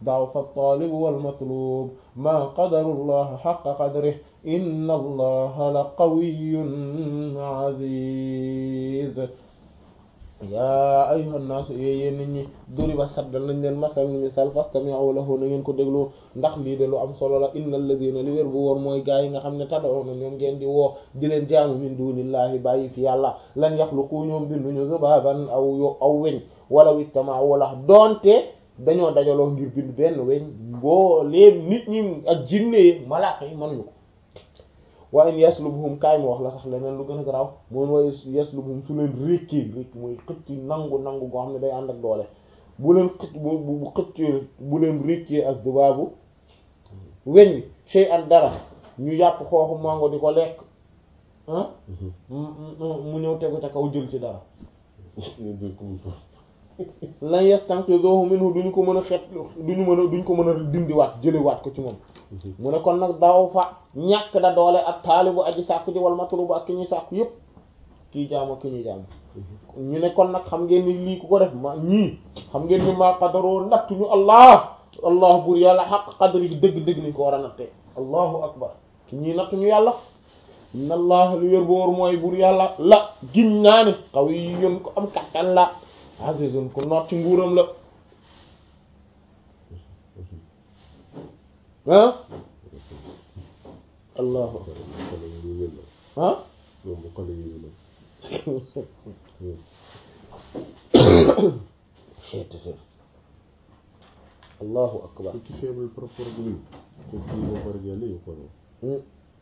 ضعف الطالب والمطلوب ما قدر الله حق قدره إن الله لقوي عزيز yaa ayyuhan naas yéen nit ñi duriba saddal nañ leen masal ni misal fastami'u lahu na ngeen ko déglu ndax lii de lu am solo la innal ladina li wér bu woon mooy gaa yi nga xam ne tad'una ñoom ngeen di woo di leen jaamu min dunillahi bàyyi fi yàlla lan yaxluqu ñoom binduñu zubaban aw yo aw weñ wala wijtama wala doonte dañoo dajaloo ngir bind benn weñ boo leen nit ñi ak jinne yi malaaka yi mënuñu ko wa in yaslubhum kaay ma wax la sax leneen lu gën a garaaw moom wa yaslubhum su leen rékkee rékk mooy xëcc nangu nangu goo xam ne day ànd ak doole bu leen xëcc bu bu xëccee bu leen rékkee ak dubaabu weñ wi shay an dara ñu yàpp xooxu mango di ko lekk ah mu ñëw tegu ca kaw jël ci dara lan yastanqidhuhu minhu duñu ko mën a xet duñu mën a duñ ko mën a dindiwaat jëlewaat ko ci moom mu ne kon nag daw fa ñàkk da doole ak taalibu aji sàkku ji wal matlubu ak ki ñuy sàkku yépp kii jaam ak ki ñuy jaam ñu ne kon nag xam ngeen ni lii ku ko def ma ñii xam ngeen ni maa qadaroo nattuñu allah allah bur yàlla xaq qadri yi dëgg-dëgg niñ ko war a nattee allahu akbar ki ñii nattuñu yàlla inna allah lu wér boor mooy bur yàlla la giñ naa ni qawiyyun ko am kattan la azizun ku noot ci nguuram la ah allahu ah allahu akbar Qui faible par rapport à lui. C'est qui va pas regarder ou quoi non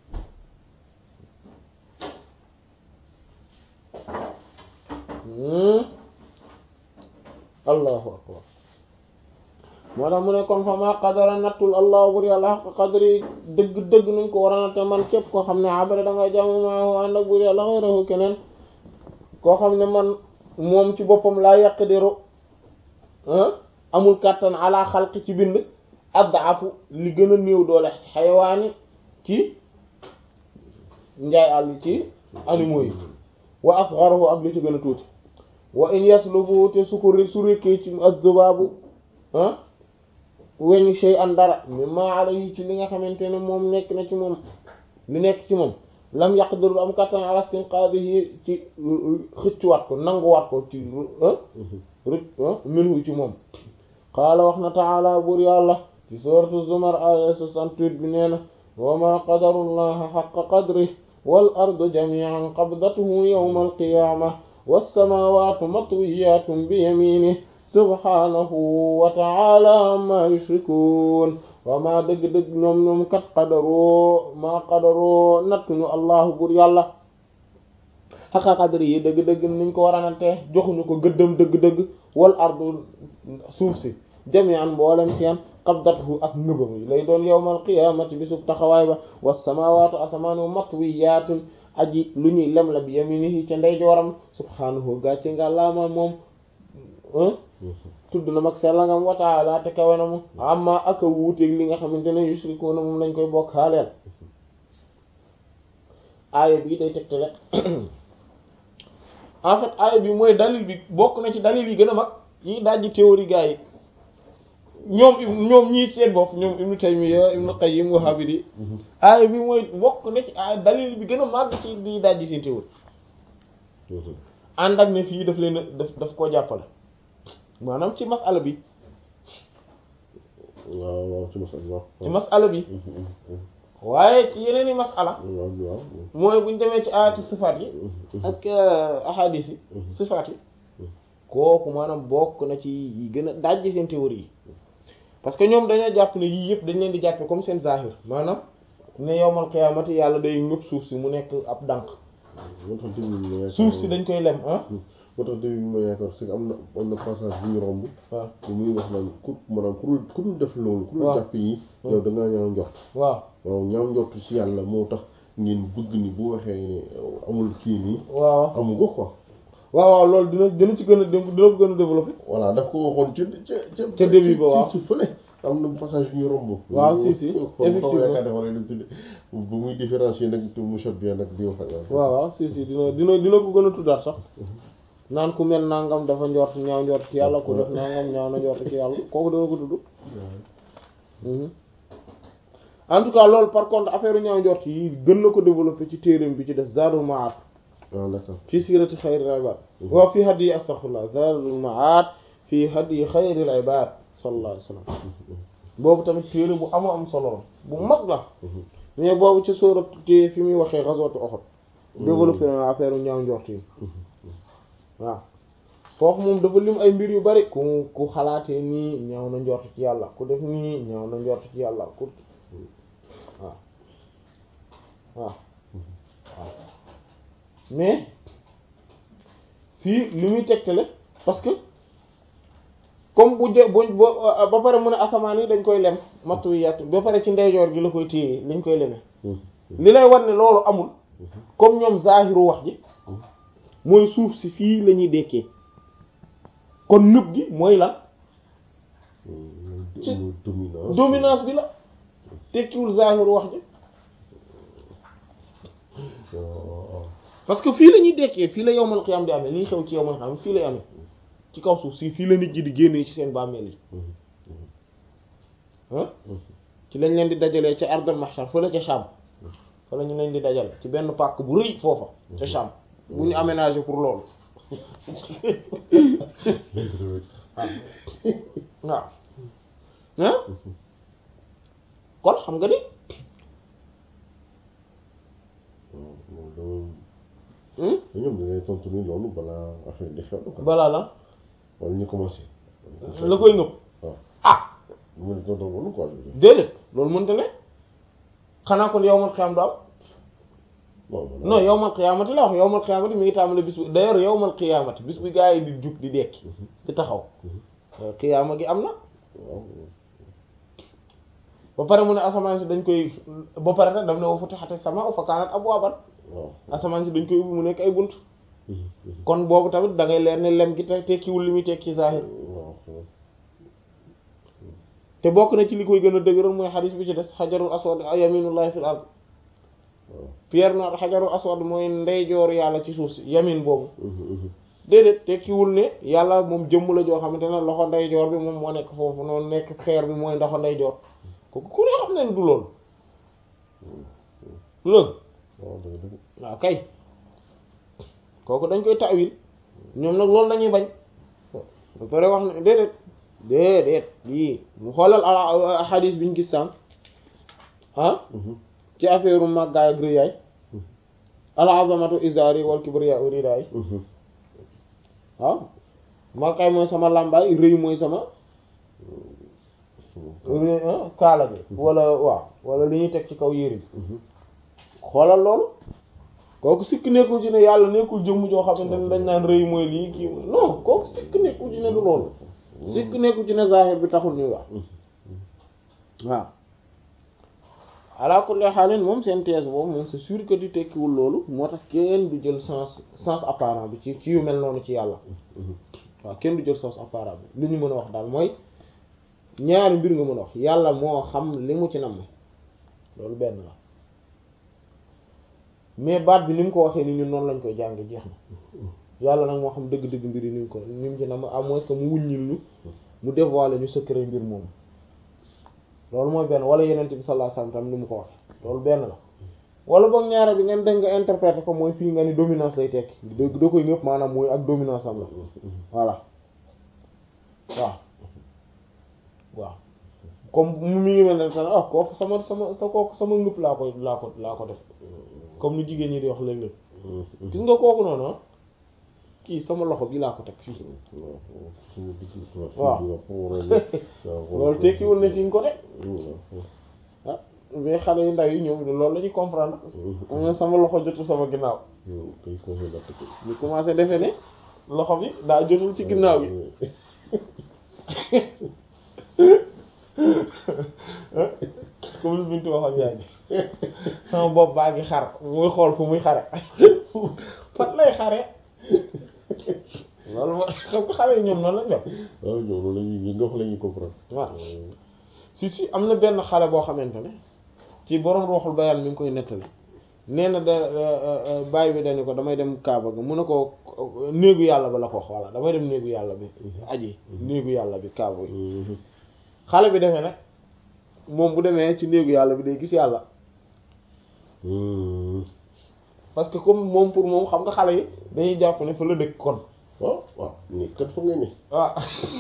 allahu akbar moo tax mu ne kon fa ma qadara nattul allah bur yàlla xaq qadri dëgg dëgg nuñ ko war a natte man képp koo xam ne abada da ngay jaamu maa ànd ak bur yàlla xayrahu keneen koo xam ne man moom ci boppam laa yaqdiru amul kàttan ala xalqi ci bind addafu li gën a néew doole xayawaani ci njaay àll ci animaux yi wa asgharuhu ak li ci gën a tuuti wa in yaslubu te su ko su rékkee ci az-zubaabu ah weñu shay an dara mimma alayhi ci li nga xamante ne moom nekk na ci moom li nekk ci moom lam yaqdiru am kattan ala istinqaadihi ci xëccuwaat ko nanguwaat ko ci rëc minhu ci moom qaala wax na taala buur yàlla ci sourate zumar aya 68 bi nee na wa ma qadaru llaha xaqa qadrihi wal ardu jami'an qabdatuhu yawma alqiyamah wassamawatu matwiyatun bi yaminihi subhanahu wa ta'ala amma yushrikun wa ma dëgg-dëgg ñoom ñoom kat qadaroo maa qadaroo nattuñu allahu bur yàlla xaqa qadri yi dëgg-dëgg niñ ko war a nattee joxuñu ko gëddëm dëgg-dëgg wal ardu suuf si jami'an mboolem seen qabdatuhu ak ngëbam yi lay doon yawmal qiyamati bi sub taxawaay ba was-samawatu asamaanu matwiyatun aji lu ñuy lem la bi yaminihi ca ndeyjooram subhanahu gàcce nga laama moom tudd na mag sellangam wa ta'ala te kawe na mu amma aka wuuteeg li nga xamante ne yushrikuuna moom lañ koy bokkaaleel aaya bi day tegtale en fait aaya bi mooy dalil bi bokk na ci dalil yi gën a mag yi dajji théorie gaa yi ñoom ñoom ñii seen bopp ñoom Ibnu Taymiyya Ibnu Qayyim Wahhabidi aaya bi mooy bokk na ci aaya dalil bi gën a màgg ci di dajji seen théorie ànd ak ne fii daf leen daf daf koo jàppale maanaam ci masala bi waaw waaw ci masala waaw ci masala bi waaye ci yeneen i masala waaw waaw mooy buñ demee ci aayati sifaat yi ak ahadis yi sifaat yi kooku maanaam bokk na ci yi gën a dajji seen théorie yi parce que ñoom dañoo jàpp ne yii yëpp dañ leen di jàppe comme seen zahir maanaam ne yowmal qiyaamati yàlla day ñëpp suuf si mu nekk ab dànk moo tax début bi ma yaakaar suuf si dañ koy lem ah moo tax début bi ma yaakaar c'est que am na am na passage bu ñu romb waaw bu muy wax naan ku maanaam ku dul ku dul def loolu ku dul waaw. jàpp yi yow da ngaa ñaaw njort waaw waaw ñaaw njort ci yàlla moo tax ngeen bëgg ni bu waxee ne amul kii nii waaw amu ko quoi waaw waaw loolu dina dina ci gën a dina ko gën a développé voilà daf ko waxoon ci ca ca Ca début ba waaw. ci fële am na passage yu ñu romb waaw, si, si, kon effectivement. xaw ma yaakaar dafa lay tudde bu muy différencier nag mushabbiha nag di wax ak waaw waaw si si dina dina dina ko gën a tuddaat sax naan ku mel nangam dafa njort ñaaw njort ci yàlla ku def nangam ñaaw na njort ci yàlla kooku dana ko tudd en tout cas loolu par contre affaire ñaaw njort yi gën na ko développer ci téereem bi ci def Zadul Ma'ad ah d'accord fi sirati xayril ibad wa fi hadyi astaghfirullah Zadul Ma'ad fi hadyi xayril ibad sallallahu alayhi wasallam boobu tamit téere bu amoo am solo la bu mag la mais boobu ci sóorat te fi muy waxee ghazwat Uhud développé na affaire ñaaw njort yi waaw foofu moom dafa lim ay mbir yu bari ku ku xalaatee nii ñaaw na njort ci yàlla ku def nii ñaaw na njort ci yàlla ku waaw waaw waaw mais fii li muy tegtale parce que comme bu jë bu ba pare mu ne asamaan yi dañ koy lem mattu wi yàtt ba pare ci ndeyjoor gi la koy téye lañ koy leme li lay war ne loolu amul comme ñoom zaahiru wax ji mooy suuf si fii la ñuy dekkee kon nëb gi mooy lan ci dominance dominance bi la tekkiwul zaahiru wax ji parce que fii la ñuy dekkee fii la yowmal xiyaam di amee liy xew ci yowmal xiyaam fii lay amee ci kaw suuf si fii la nit ñi di génnee ci seen bàmmeel yi ah ci lañ leen di dajalee ca ardal mahshar fële ca Sham fa la ñu leen di dajale ci benn pàkk bu rëy foofa ca Sham bu ñu aménagé pour loolu waaw ah kon xam nga ni ñoom da ngay tontu ni loolu balaa affaire di xew quoi balaa la wala ñu commencé la koy ngëp waaw ah mu ne tontu loolu quoi déedéet loolu mënta ne xanaa kon yowmal xiyaam du am non non yowmal xiyaamati la wax yowmal xiyaamati mi ngi tàmbale bis bu d'ailleurs yowmal xiyaamati bis bi gaa yi di jug di dekki di taxaw xiyaama gi am na waaw ba pare mu ne asamaan si dañ koy ba pare nag daf ne wa futihati samaa'u fa kaanat abwaaban waaw asamaan si dañ koy ubbi mu nekk ay bunt kon boobu tamit da ngay leer ne lem gi te tekkiwul li muy tekki zahir waaw te bokk na ci li koy gën a dëgëral mooy xadis bi ci des xajarul aswad yaminullahi fil ard waaw pierre noire xajarul aswad mooy ndeyjooru yàlla ci suuf si yamin boobu déedéet tekkiwul ne yàlla moom jëmm la joo xamante ne loxo ndeyjoor bi moom moo nekk foofu noonu nekk xeer bi mooy ndoxo ndeyjoor kooku ku ne xam ne ne du loolu du loolu waaw dëgg dëgg waaw kay kooku dañ koy tawil ñoom nag loolu lañuy bañ ba pare wax ne déedéet déedéet lii mu xoolal a xadiis bi ñu gis sànq ah ci affaire màggaay ak rëyaay al azamatu izari wal kibriya ridaay waaw màggaay mooy sama làmbaay rëy mooy sama kaala bi wala waaw wala li ñuy teg ci kaw yére bi xoolal loolu kooku sikk nekkul ci ne yàlla nekkul jëmm joo xamante ne dañ naan rëy mooy lii kii non kooku sikk nekkul ci ne du loolu sikk nekkul ci ne zahir bi taxul ñuy wax waaw ala kulli xaalin moom seen thèse boobu moom c'est sûr que di tekkiwul loolu moo tax kenn du jël sens sens apparent bi ci ci yu mel noonu ci yàlla waaw kenn du jël sens apparent bi li ñu mën a wax daal mooy ñaari mbir nga mën a wax yàlla moo xam li mu ci nam loolu benn la mais baat bi ni mu ko waxee ni ñun noonu lañ koy jànge jeex na yàlla nag moo xam dëgg-dëgg mbir yi ni mu ko ni mu ci nam à moins que mu wuññil ñu mu dévoiler ñu secret mbir moom loolu mooy benn wala yeneen bi sallallahu alayhi wasallam tam ni mu ko waxee loolu benn la wala boog ñaare bi ngeen dégg nga interpréter ko mooy fii nga ni dominance lay tekki da da koy ñëpp maanaam mooy ak dominance am la voilà waaw waaw comme mu mi ngi mel ne tan ah kooku sama sama sa kooku sama ngëpp laa koy laa ko laa ko def comme ni jigéen ñi di wax léeg-léeg gis nga kooku noonu ah kii sama loxo bi laa ko teg fii waaw loolu tekkiwul ne fi nga ko teg ah mais xale yu ndaw yi ñoom loolu la ñuy comprendre am na sama loxo jotul sama ginnaaw ñu commencé defe ne loxo bi daa jotul ci ginnaaw bi comme lu bintu waxoon yaa ngi sama bopp baa ngi xar muy xool fu muy xare fan lay xare loolu mooy xam nga xale yi ñoom noonu lañ def waaw ñoom loolu lañuy nga wax la ñuy comprendre waaw si si am na benn xale boo xamante ne ci borom ruuxul bayaan mi ngi koy nettali nee na da bàyyi bi dañu ko damay dem Kaaba ga mu ne ko néegu yàlla ba la ko wax voilà damay dem néegu yàlla bi aji néegu yàlla bi Kaaba bi xale bi defee nag moom bu demee ci néegu yàlla bi day gis yàlla parce que comme moom pour moom xam nga xale yi dañuy jàpp ne fa la dëkk kon waaw waaw ni kat fa nga ne waaw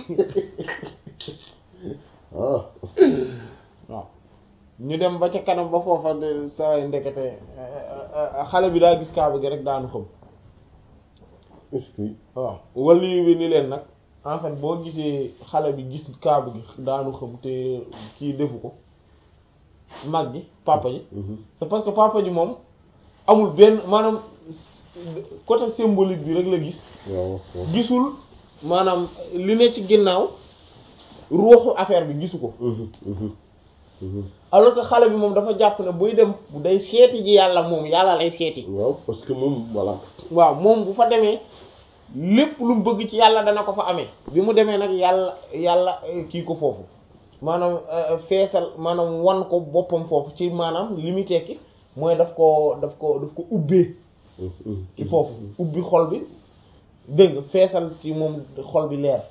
ah waaw ñu dem ba ca kanam ba foofa de saa ndekete xale bi daa gis kaaba gi rek daanu xam est-ce que waaw wali bi ni leen nag en fait boo gisee xale bi gis kaaba gi daanu xam te kii defu ko mag ji papa ji c'est parce que papa ji moom amul benn maanaam côté symbolique bi rek la gis waaw waaw gisul maanaam li ne ci ginnaaw ruuxu affaire bi gisu ko alors que xale bi moom dafa jàpp ne buy dem day seeti ji yàlla moom yàlla lay seeti waaw parce que moom voilà waaw moom bu fa demee lépp lu mu bëgg ci yàlla dana ko fa amee bi mu demee nag yàlla yàlla eh, kii ko foofu maanaam eh, feesal maanaam wan ko boppam foofu ci maanaam li muy tekki mooy daf ko daf ko daf ko ubbee ci foofu ubbi xol bi dégg nga feesal ci moom xol bi leer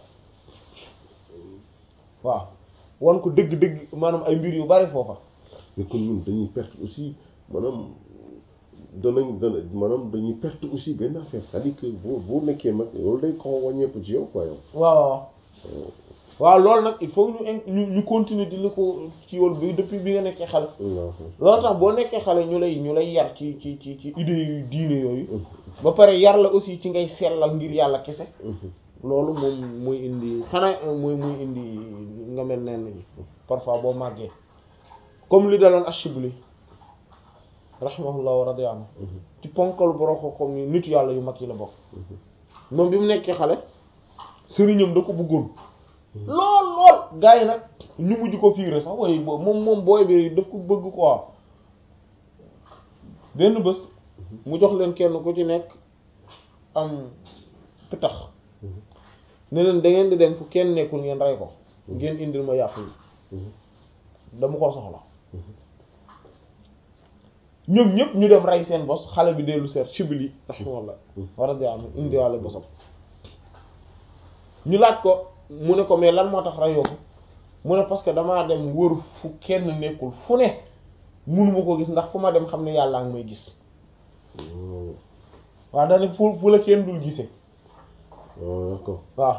waaw wan ko dëgg-dëgg maanaam ay mbir yu bari foofa mais kon ñun dañuy perte aussi maanaam danañ dana maanaam dañuy perte aussi benn affaire c'est-à-dire que boo boo nekkee mag loolu day xaw a wàññeeku ci yow quoi yow waaw waaw waaw loolu nag il faut ñu in- ñu ñu continuer di la ko ci yoon bi depuis bi nga nekkee xale waaw loolu tax boo nekkee xale ñu lay ñu lay yar ci ci ci ci idées yu diine yooyu ba pare yar la aussi ci ngay sellal ngir yàlla kese loolu moom muy indi xanaa muy muy indi nga mel nen ñi parfois boo màggee comme li daloon Ashibli rahimahullah wa radiya anhu ci ponkal boroko comme ni nit yàlla yu mag yi la bokk moom bi mu nekkee xale sëriñam da ko bëggoon lool lool gars yi nag ñu mujj ko fiire sax waaye boobu moom moom booy bi daf ko bëgg quoi benn bés mu jox leen kenn ku ci nekk am pitax ne leen da ngeen di dem fu kenn nekkul ngeen rey ko ngeen indil ma yàpp yi dama ko soxla ñoom ñëpp ñu dem rey seen bos xale bi dellu seet Shibli rahimahullah war a di am indiwaale bosam ñu laaj ko mu ne ko mais lan moo tax reyoo ko mu ne parce que damaa dem wër fu kenn nekkul fu ne mënuma ko gis ndax fu ma dem xam ne yàllaa ngi may gis waaw dane fu fu la kenn dul gisee waaw d'accord waaw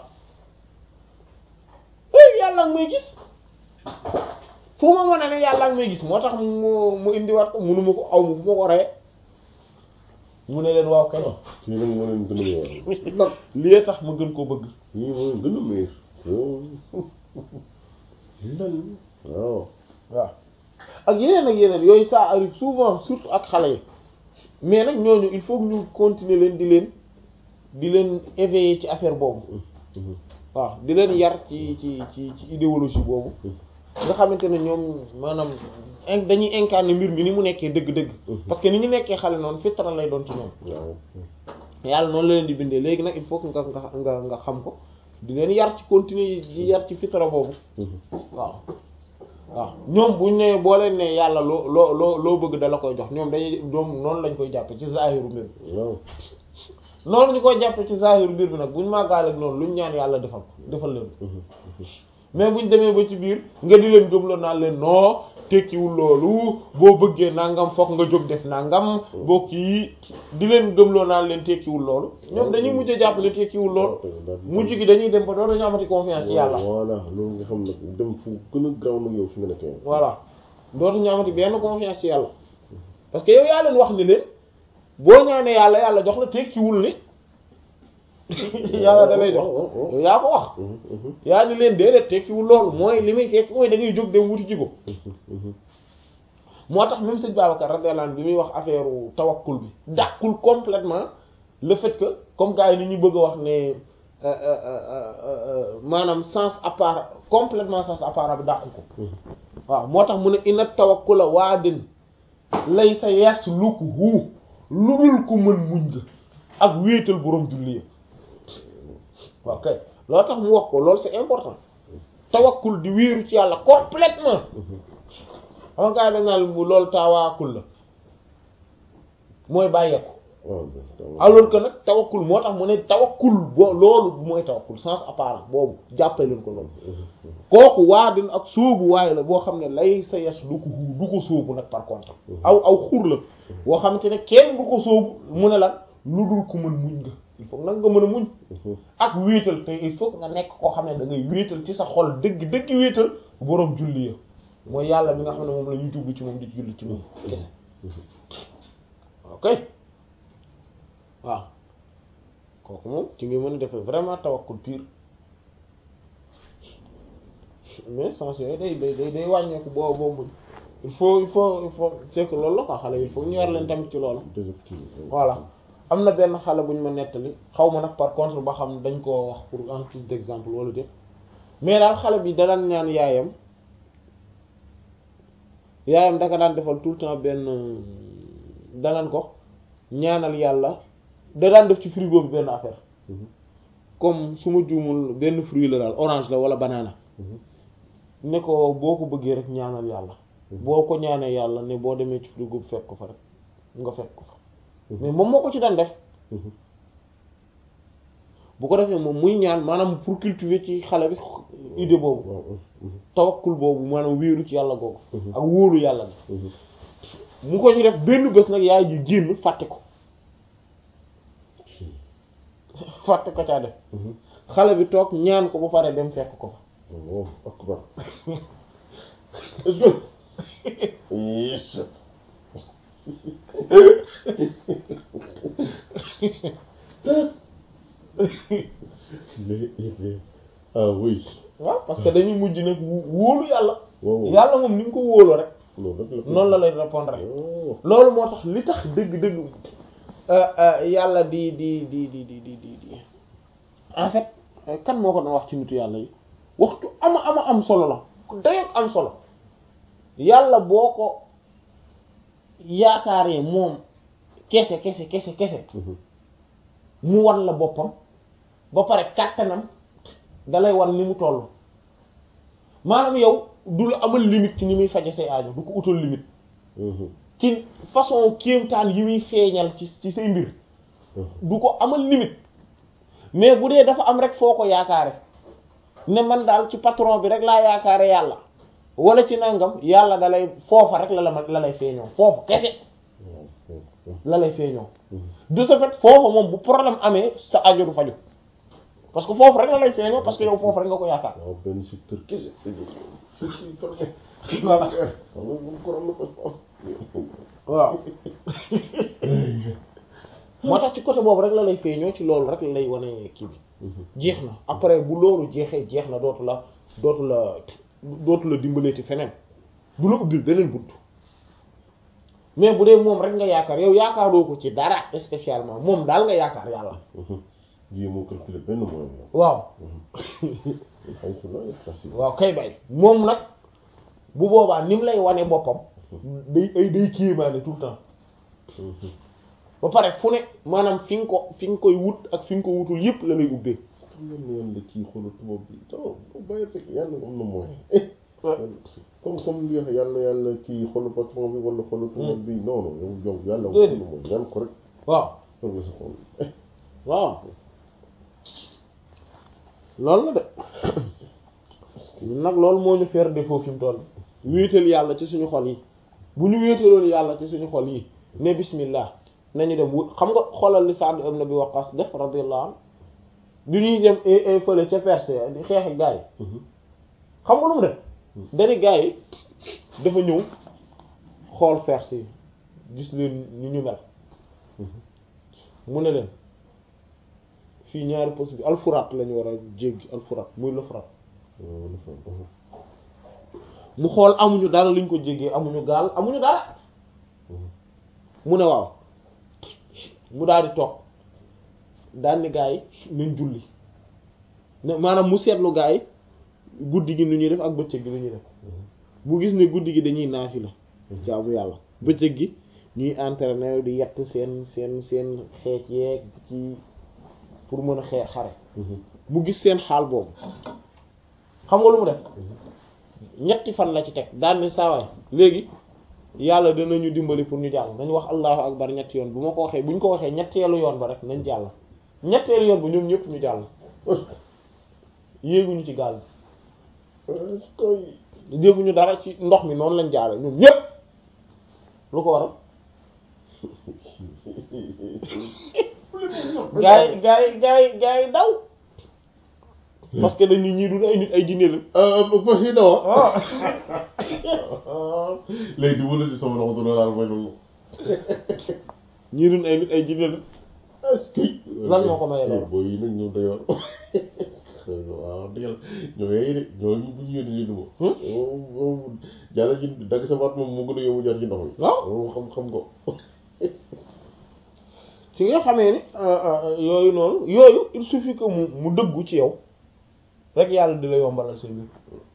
éy yàlla ngi may gis fu ma mën a ne yàlla ngi may gis moo tax mu mu indiwaat ko munuma ko aw ma fu ma ko reye mu ne leen waaw kay kii nag moo leen gën a meer nag lii tax ma gën koo bëgg ñii moo leen gën a meer lan waaw waaw ak yeneen ak yeneen yooyu ça arrive souvent surtout ak xale yi mais nag ñooñu il faut que ñu continuer leen di leen di leen éveiller ci affaire boobu waaw di leen yar ci ci ci ci idéologie boobu nga xamante ne ñoom maanaam in- dañuy incarner mbir mi ni mu nekkee dëgg-dëgg parce que ni ñu nekkee xale noonu fitra lay doon ci ñoom waaw yàlla noonu la leen di bindee léegi nag il faut que nga nga nga nga xam ko di leen yar ci continuer di yar ci fitra boobu waaw waaw ñoom buñ ne boo leen ne yàlla loo loo loo loo bëgg da la koy jox ñoom dañuy ñoom noonu lañ koy jàppe ci zahiru mbir bi waaw noonu ñu koy jàppe ci zahiru mbir bi nag buñ màggaale ak noonu luñ ñaan yàlla defal ko defal leen ko mais buñ demee ba ci biir nga di leen gëmloo naan leen non tekkiwul loolu boo bëggee nangam fokk nga jóg def nangam boo kii di leen gëmloo naan leen tekkiwul loolu ñoom dañuy mujj a jàpp ne tekkiwul loolu mujj gi dañuy dem ba doon dañu amati confiance ci yàlla voilà loolu nga xam nag dem fu gën a graw nag yow fi nga nekk yow voilà dootuñu amati benn confiance ci yàlla parce que yow yaa leen wax ni leen boo ñaanee yàlla yàlla jox la tekkiwul ni yàlla da lay jox yow yaa ko wax yaa ni leen déedéet tekkiwul loolu mooy li muy tekki mooy da ngay jóg dem wuti ji ko moo tax même sëñ Babacar radiyallahu anhu bi muy wax affaire tawakkul bi dàqul complètement le fait que comme gars yi ni ñu bëgg a wax ne maanaam sens à part complètement sens à part bi dàqu ko waaw moo tax mu ne inna tawakkula waadin laysa yaslukuhu lu dul ku mën muñ nga ak wéetal boroom julli ya waaw kay loolu tax mu wax ko loolu c'est important tawakkul di wéeru ci yàlla complètement xam nga gars yi dañ naan bu loolu tawaakul la mooy bàyyeeku waaw alors que nag tawakkul moo tax mu ne tawakkul boo loolu mooy tawakkul sens apparent boobu jàppale leen ko loolu kooku waa din ak sóobu waaye la boo xam ne lay sa yes du ko du ko sóobu nag par contre aw aw xur la boo xamante ne kenn du ko sóobu mu ne la lu dul ku mën muñ nga il faut nag nga mën a muñ ak wéetal te il faut nga nekk koo xam ne da ngay wéetal ci sa xol dëgg dëgg wéetal boroom julli ya mooy yàlla mi nga xam ne moom la ñuy jublu ci moom di julli ci moom kese ok waaw kooku moom ci nga mën a defee vraiment tawakkul pur mais sens yooyu day day day day wàññeeku boo boobu il faut il faut il faut c'est que loolu la quoi xale il faut ñu war leen tamit ci loolu voilà am na benn xale bu ñu ma nettali xaw ma nag par contre ba xam dañ koo wax pour en plus d'exemple wala def mais daal xale bi da daan ñaan yaayam yaayam daka daan defal tout le temps benn danaan ko ñaanal yàlla da daan def ci frigo bi benn affaire comme su ma juumul benn fruit la daal orange la wala banana ne ko boo ko bëggee rek ñaanal yàlla boo ko ñaanee yàlla ne boo demee ci frigo bi fekk ko fa rek nga fekk ko fa mais moom moo ko ci daan def bu ko defee moom muy ñaan maanaam pour cultiver ci xale bi idée boobu tawakkul boobu maanaam wéeru ci yàlla googu ak wóolu yàlla bi mu ko ci def benn bés nag yaay ji génn fàtte ko fàtte ko caa def xale bi toog ñaan ko ba pare dem fekk ko fa Allahu akbar est-ce que yes ah oui waaw parce que dañuy mujj nag wóolu yàlla waaw yàlla moom ni nga ko wóoloo rek loolu rek la noonu la lay répondre rek oh loolu moo tax li tax dëgg-dëgg yàlla di di di di di di di di en fait kan moo ko doon wax ci nitu yàlla yi waxtu ama ama am solo la dayoog am solo yàlla boo ko yaakaaree moom kese kese kese kese mu wan la boppam ba pare kàttanam dalay wan ni mu toll maanaam yow du la amal limite ci ni muy faje say aajo du ko utal limite ci façon kéemtaan yi muy feeñal ci ci say mbir du ko amal limite mais bu dee dafa am rek foo ko yaakaare ne man daal ci patron bi rek laa yaakaare yàlla wala ci nangam yàlla da lay foofa rek la la ma la lay feeñoo foofu kese la lay feeñoo de ce fait foofu moom bu problème amee sa aajo du faju parce que foofu rek la lay feeñoo parce que yow foofu rek nga ko yaakaar waaw benn secteur kese surtout fermé voilà xam nga moom korom na ko waaw moo tax ci côté boobu rek la lay feeñoo ci loolu rek la lay wane kii bi jeex na après bu loolu jeexee jeex na dootu la dootu la dootu la dimbalee ci feneen du la ubbil beneen bunt mais bu dee moom rek nga yaakaar yow yaakaaroo ko ci dara spécialement moom daal nga yaakaar yàlla jii moo calculé benn moyen waaw xay su la facile waaw kay bay moom nag bu boobaa ni mu lay wane boppam day ay day kéemaane tout le temps ba pare fu ne maanaam fi nga ko fi nga koy wut ak fi nga ko wutul yépp la lay ubbee xam nga ne yàlla kii xoolal tubaab bi non bàyyi rek yàlla am na moyen comme comme li wax yàlla yàlla kii xoolal patron bi wala xoolal tubaab bi non non yow yow yàlla am na moyen ñaan ko rek waaw loolu nga sa xool waaw loolu la de ñun nag loolu moo ñu faire défaut fi mu toll wéetal yàlla ci suñu xol yi bu ñu wéetaloon yàlla ci suñu xol yi ne bismillah nañu dem wut xam nga xoolal li Sa'd ibn Abi Waqqas def radiyallahu anhu bi ñuy dem fële ca Perse di xeex ak gaa yi xam nga lu mu def dani gaa yi dafa ñëw xool Perse yi gis leen ni ñu mel mu ne leen fii ñaari poste bi alfurat lañu war a jéggi alfurat muy le Frat mu xool amuñu dara luñ ko jéggee amuñu gaal amuñu dara mu ne waaw mu daal di toog daal ni gaa yi nañ julli ne maanaam mu seetlu gaa yi guddi gi nu ñuy def ak bëccëg gi nu ñuy def mu gis ne guddi gi dañuy naafila jaamu yàlla bëccëg gi ñuy entraîner di yett seen seen seen xeec yeeg ci pour mën a xeex xare mu gis seen xaal boobu xam nga lu mu def ñetti fan la ci teg daan ni saawaay léegi yàlla dinañu dimbali pour ñu jàll nañ wax allahu akbar ñetti yoon bu ma ko waxee bu ñu ko waxee ñetteelu yoon ba rek nañ jàll ñetteelu yoon ba ñoom ñëpp ñu jàll yéeguñu ci gaal bi defuñu dara ci ndox mi noonu lañ jaare ñoom ñëpp lu ko waral gaa yi gaa yi gaa yi gaa yi daw parce que dañu ñii dul ay nit ay jinne la fas yi dawa ah léegi di wala di sama loxo doon laal mooy loolu ñii dul ay nit ay jinne la est-ce que Lan moo ko maye loolu? booy yi nag ñoom dayoor waaw dëgg la ñoo yey de ñoo ñu bu ñu yónni lii du ma moom jàll ci dagg sa baat moom moo gën a yóbbu jaar ci ndox mi waaw moom xam xam ko ci nga xamee ni yooyu noonu yooyu il suffit que mu mu dëggu ci yow rek yàlla di la yombalal seen mbir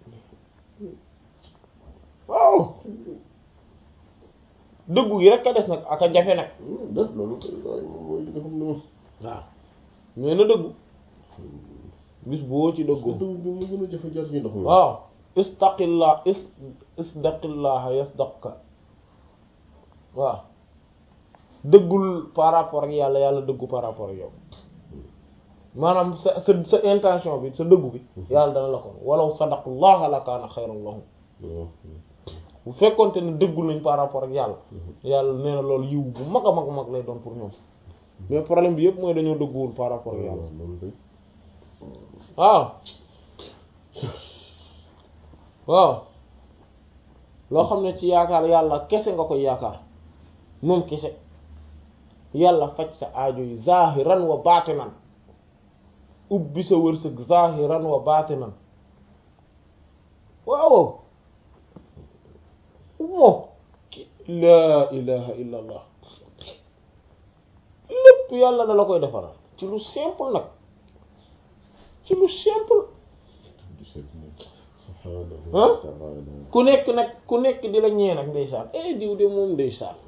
waaw dëggu gi rek a des nag ak a jafe nag def loolu koy waaye moom mooy li nga xam ne moom waaw mais na dëggu bis boo ci dëggoo dugub bi mu gën a jafe jaar ci ndox mi waaw istaqillah is isdaqillaha yasdaqka waaw dëggul par rapport ak yàlla yàlla dëggu par rapport ak yow maanaam sa sa sa intention bi sa dëggu bi yàlla dana la ko walaw sadaqallaha la kaana xayran lahum waaw bu fekkonte ne dëggul nañ par rapport ak yàlla yàlla nee na loolu yiw bu mag a mag mag lay doon pour ñoom mais problème bi yëpp mooy dañoo dëgguwul par rapport ak yàlla waaw loolu de waaw waaw loo xam ne ci yaakaar yàlla kese nga koy yaakaar moom kese yàlla faj sa aajo yi zahiran wa baatinan ubbi sa wërsëg zahiran wa baatinan waaw moom laa ilaha illa allah lépp yàlla da la koy defaral ci lu simple nag ci lu simple di seet ne subhaanahu Hein? wa ta'ala ku nekk nag ku nekk di la ñee nag ndeysaan eh diw de moom ndeysaan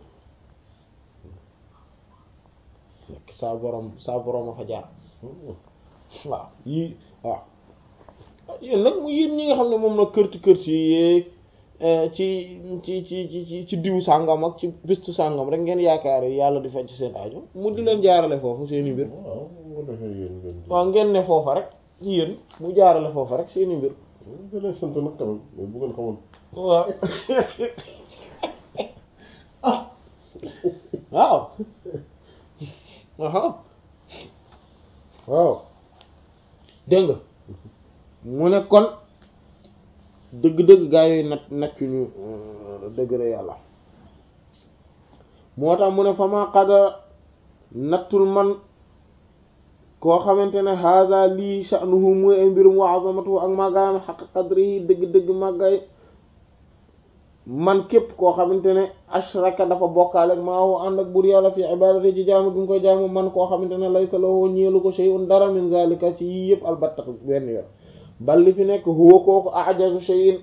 nekk saa borom saa borom a fa jaar waaw yii waaw yéen nag mu yéen ñi nga xam ne moom nag kërti kërti yeeg ci ci ci ci ci ci diw sàngam ak ci piste sàngam rek ngeen yaakaar yàlla di faj seen aajo mu di leen jaarale foofu seeni mbir waaw moo defee yéen ngeen di waaw ngeen ne foofa rek yéen mu jaarale foofa rek seeni mbir da leen sant nag quand même mais bu ngeen xamoon waaw waaw aha waaw dégg nga mu ne kon dëgg-dëgg gaa yooyu nat nattuñu dëgëre yàlla moo tax mu ne fa ma qadara nattul man koo xamante ne haza lii sha'nuhu mooy ay mbirum wa azamatuhu ak màggaayam xaq qadri yi dëgg-dëgg màggaay man képp koo xamante ne ashraka dafa bokkaale ak maa woo ànd ak bur yàlla fi ibadati ci jaamu gi nga koy jaamu man koo xamante ne laysa lahu ñeelu ko shay'un dara min zalika ci yii yëpp albatta benn yoon bal li fi nekk huwa kooku ajazu shay'in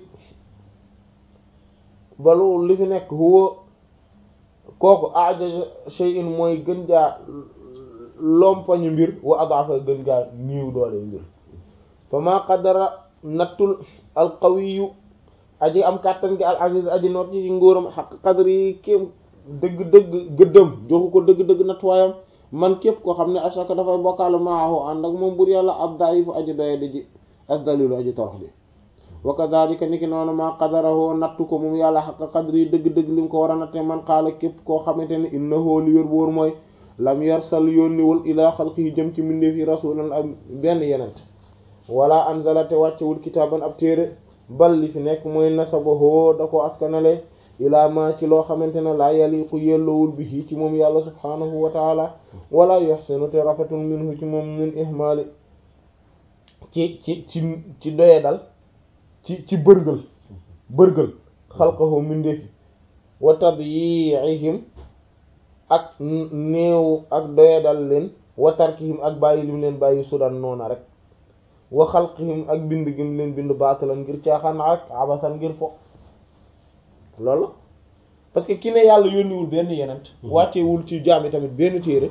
balu li fi nekk huwa kooku ajazu shay'in mooy gën jaa lompañu mbir wa adafa gën jaa niiw doole mbir fa maa qadara nattul alqawiyu aji am kàttan gi al aziz aji noot ci nguuram xaq qadri yi kéem dëgg-dëgg gëddëm joxu ko dëgg-dëgg nattuwaayam man képp koo xam ne asaka dafay bokkaale maahu ànd ak moom bur yàlla ab daifu aji doye di ji as dalilu aji torox ji wa kadhalika ni ki noonu maa qadarahu nattu ko moom yàlla xaq qadri yi dëgg-dëgg li mu ko war a natte man xaala képp koo xamante ne innahu li wér boor mooy lam yarsal yónniwul ilaa xalqihi jëm ci mbindeef yi rasulan ak benn yenent wala anzala te wàccewul kitaaban ab téere bal li fi nekk mooy nasabahu da ko askanale ilaa ma ci loo xamante ne laa yaliqu yellowul bihi ci moom yàlla subhanahu wa taala wala yuhsinu te rafetul minhu ci moom min ihmaali ci ci ci ci doye dal ci ci bërgël bërgël xalqahu mindeefi wa tadyi'ihim ak néew ak doye dal leen wa tarkihim ak bàyyi lim leen bàyyi sudan noona rek wa xalqihim ak bind gim leen bind baatalan ngir caaxaan rek abasan ngir fo loolu parce que ki ne yàlla yónniwul benn yenent wàccewul ci jaam yi tamit benn téere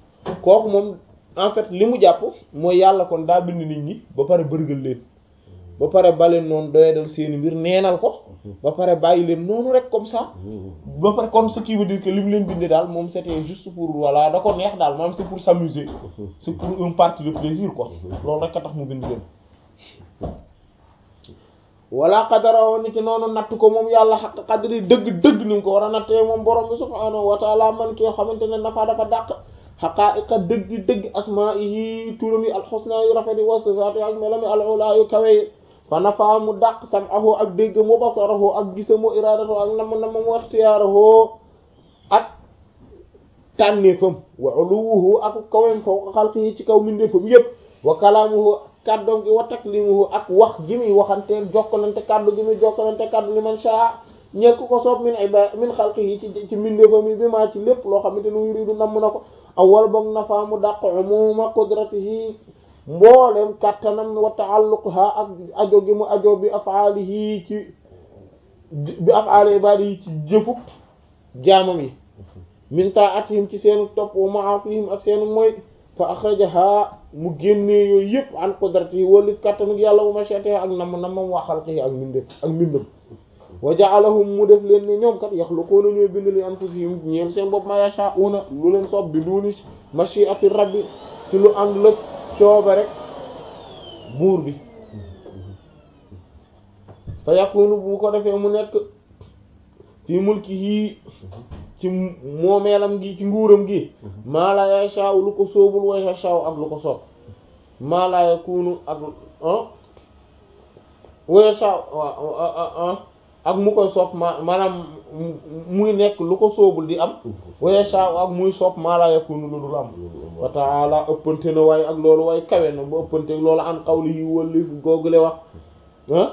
kooku moom en fait li mu jàpp mooy yàlla kon daa bind nit ñi ba pare bërgal leen ba pare baleen noonu doyadal seeni mbir neenal ko ba pare bàyyi leen noonu rek comme ça ba pare kon ce qui veut dire que li mu leen bindee daal moom c'était juste pour voilà da ko neex daal maanaam c'est pour s'amuser c'est pour une partie de plaisir quoi loolu rek a tax mu bind leen wala qadarawo ni ki noonu natt ko moom yàlla xaq qadri dëgg-dëgg ni nga ko war a nattee moom borom bi subhaanahu wa taala man ki yoo xamante ne nafa dafa dàq xaqaa'iqa dëgg-dëgg asmaa'ihi turam yi alxusna yu rafet yi wa sifaati ak melami al-ulaa yu kawe yi fa nafa mu dàq sam'ahu ak déggam wa basarahu ak gisam wa iraadatahu ak nam nam wa ixtiyaarahu ak tànneefam wa uluwuhu ak kawem fawqa xalqihi ci kaw mindeefam yépp wa kalaamuhu kàddoom gi wa taklimuhu ak wax gi muy waxanteel jokkalante kàddu gi muy jokkalante kàddu li man shaa ñeel ku ko soob min iba min xalqihi ci ci mindeefam yi bi maa ci lépp loo xamante ne yuridu namm na ko awwal boog nafa mu dàq umuma qudratihi mboolem kàttanam wa ta'alluqha ak ajo gi mu ajo bi af'alihi ci bi af'ali ibadihi ci jëfuk jaamam yi min ta'atihim ci seenu topp wa ma'asihim ak seenu mooy fa akhrajaha mu génnee yooyu yëpp an qudratihi wala kàttanuk yàlla wa mashiatihi ak nam namam wa xalqihi ak mbindam ak mbindam wa ja'alahum mu def leen ne ñoom kat yaxluquuna ñooy bind li anfusihim ñeel seen bopp ma yasha'una lu leen soob bi duuni mashiati rabbi ci lu ànd la cooba rek buur bi fa yakunu bu ko defee mu nekk fi mulkihi ci moomeelam gi ci nguuram gi maa la yasha'u lu ko soobul wa yasha'u ak lu ko soob maa la yakunu ak wa yasha'u ak mu koy soob ma maanaam muy nekk lu ko soobul di am wa yasha'u ak muy soob maa la yakunu lu dul am wa ta'ala ëppante na waaye ak loolu waaye kawe na ba ëppante loolu an qawlihi wali googule wax ah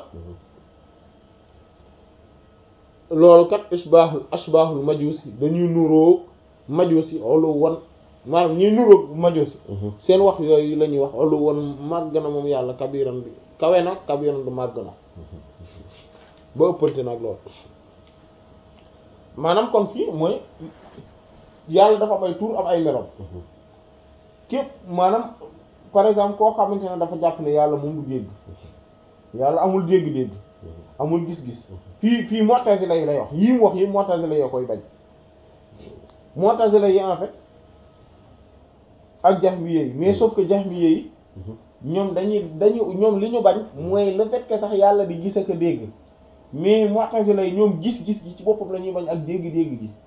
loolu kat ishbaahul ashbaahul majusi dañuy nuroog majusi olu won maanaam ñuy nuroog majusi seen wax yooyu la ñuy wax olu won màgg na moom yàlla kabiran bi kawe na kabiran du màgg na ba ëppante nag loolu maanaam kon fii mooy yàlla dafa am ay tur am ay meloom képp maanaam par exemple koo xamante ne dafa jàpp ne yàlla moom du dégg yàlla amul dégg-dégg amul gis-gis fii fii mu'tazila yi lay wax yii mu wax yi mu'tazila yi koy bañ mu'tazila yi en fait ak jahmiyya yi mais sauf que jahmiyya yi ñoom dañuy dañu ñoom li ñu bañ mooy le fait que sax yàlla di gis ak a dégg mais mu'tazila yi ñoom gis-gis gi ci boppam la ñuy bañ ak dégg-dégg gi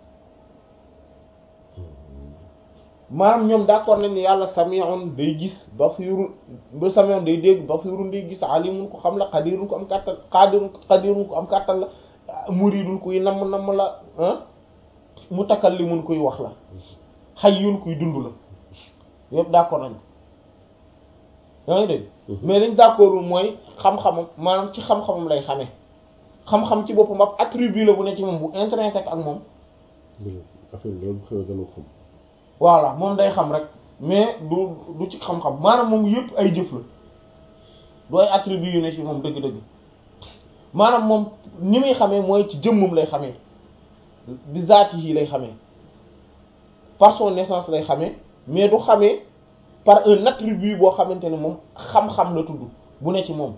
maanaam ñoom d'accord nañ ne yàlla sami'un day gis basirun ba sami'un day dégg basirun day gis alimun ko xam la qadirun ko am kàttan qadirun qadirun ko am kàttan la muridun kuy namm namm la ah mutakallimun kuy wax la hayyun kuy dund la yëpp d'accord nañ yaa ngi dégg mais liñ d'accordul mooy xam-xamam maanaam ci xam-xamam lay xamee xam-xam ci boppam ab attribut la bu ne ci moom bu intrinsèque ak moom affaire loolu xew dana ko xam voilà moom day xam rek mais du du ci xam-xam maanaam moom yëpp ay jëf la du ay attributs yu ne ci moom dëgg-dëgg maanaam moom ni muy xamee mooy ci jëmmam lay xamee bi zaati yi lay xamee par son naissance lay xamee mais du xamee par un attribut boo xamante ne moom xam-xam la tudd bu ne ci moom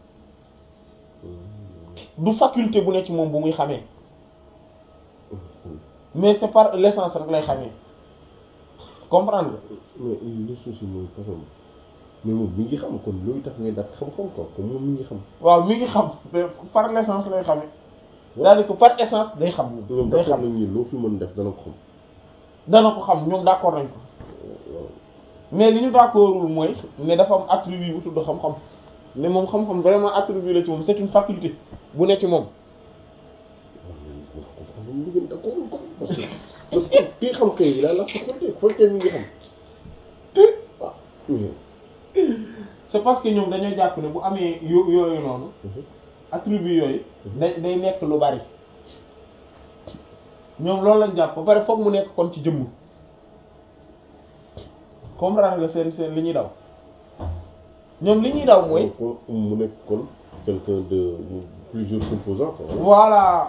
du faculté bu ne ci moom bu muy xamee mais c'est par l'essence rek lay xamee comprendre nga. mais li souci mooy façon mais moom mi ngi xam kon loolu tax ngay dàq xam-xam quoi kon moom mi ngi xam. waaw mi ngi xam mais par l'essence lay xamee. c'est-à-dire que par essence day xam. ñoom day d'accord xam nañ ni loo fi mën def dana ko xam. dana ko xam ñoom d'accord nañ ko waaw mais li ñu d'accordul mooy ne dafa am attribut bu tudd xam-xam mais moom xam-xam vraiment attribut la ci moom c'est une faculté bu ne ci moom. waaw moom ñu gën d'accord kon parce que parce que kii xam kay yi la la faculté faculté mi ngi xam waaw. c'est parce que ñoom dañoo jàpp ne bu amee yo yooyu noonu attribut yooyu day day nekk lu bari ñoom loolu lañ jàpp ba pare foog mu nekk kon ci jëmm comprendre nga seen seen li ñuy daw ñoom li ñuy daw mooy kon mu nekk kon quelqu'un de plusieurs composants quoi. voilà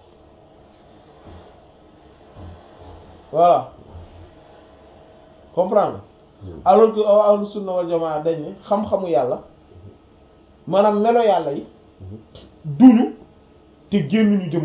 voilà comprendre alors que ahlu sunna wal jamaa dañ ne xam-xamu yàlla maanaam melo yàlla yi duñu te génnuñu jëm